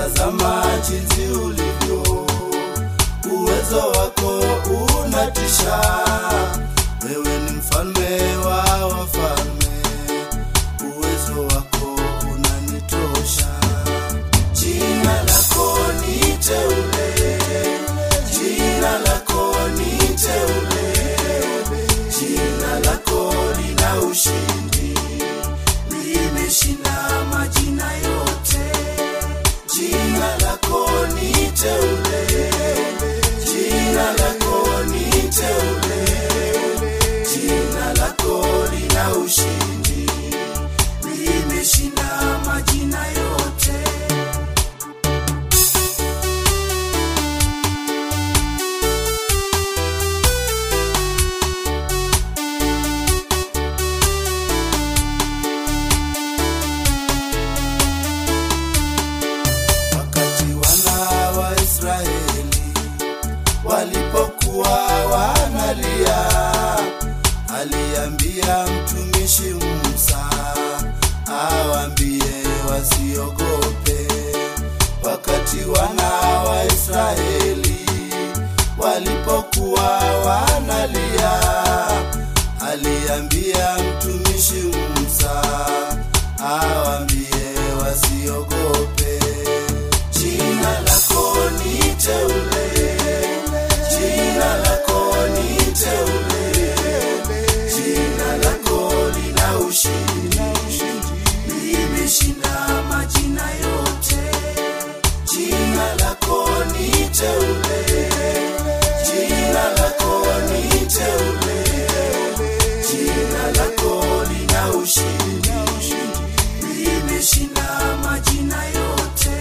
tazama jinsi ulivyo, uwezo wako unatisha. Wewe ni mfalme wa wafalme, uwezo wako unanitosha. Jina lako ni teule, jina lako ni teule, jina lako lina ushindi, limeshinda majina yote. Jina lako ni teule, jina lako ni teule, jina lako lina ushindi, limeshinda majina yote. wakati wana wa Israeli walipokuwa wanalia, aliambia mtumishi Musa awaambie wasiogope. Wakati wana wa Israeli walipokuwa wanalia, aliambia mtumishi Musa awaambie wasiogope. Jina lako ni teule, jina lako ni teule, jina lako lina ushindi, limeshinda majina yote. Jina lako ni teule, jina lako ni teule, jina lako lina ushindi, limeshinda majina yote.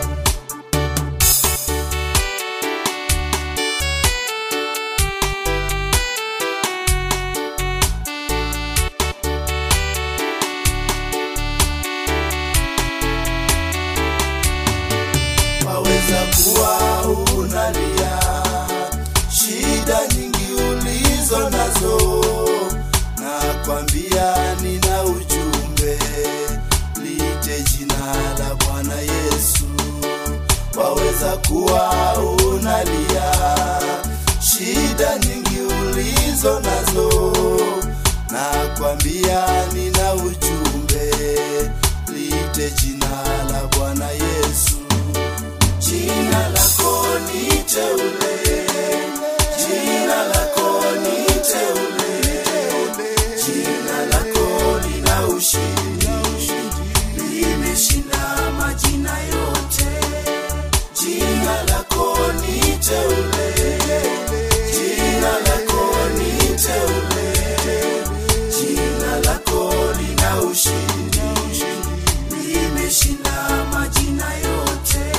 waweza kuwa unalia shida nyingi ulizo nazo, na kwambia nina ujumbe, lite jina la Bwana Yesu. Waweza kuwa unalia shida nyingi ulizo nazo, na kwambia nina ujumbe, lite jina la Bwana Yesu. Jina lako ni teule, jina lako ni teule, jina lako lina ushindi, limeshinda majina yote. Jina lako ni teule, jina lako ni teule, jina lako lina ushindi, limeshinda majina yote.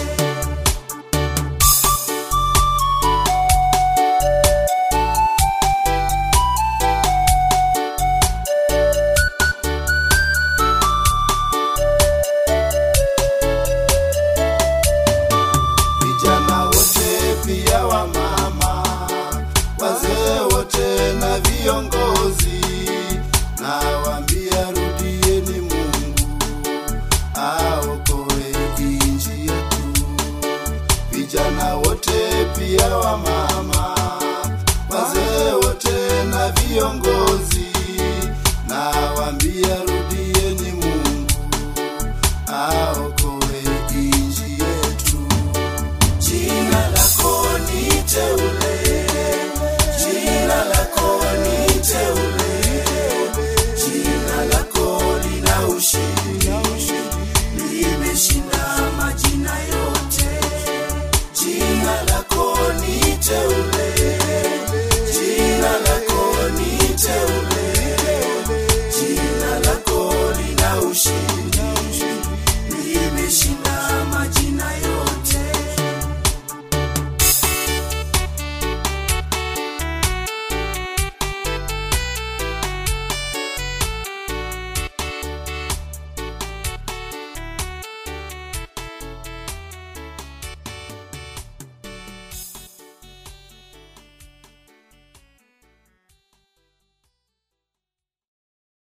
vijana wote pia wa mama, wazee wote na viongozi, na waambia rudieni Mungu aokoe nchi yetu. Vijana wote pia wa mama, wazee wote na viongozi, na waambia rudieni Mungu aokoe nchi yetu. Jina lako ni teule, jina lako ni teule, jina lako lina ushindi, limeshinda majina yote. Jina lako ni teule, jina lako ni teule, jina lako lina ushindi, limeshinda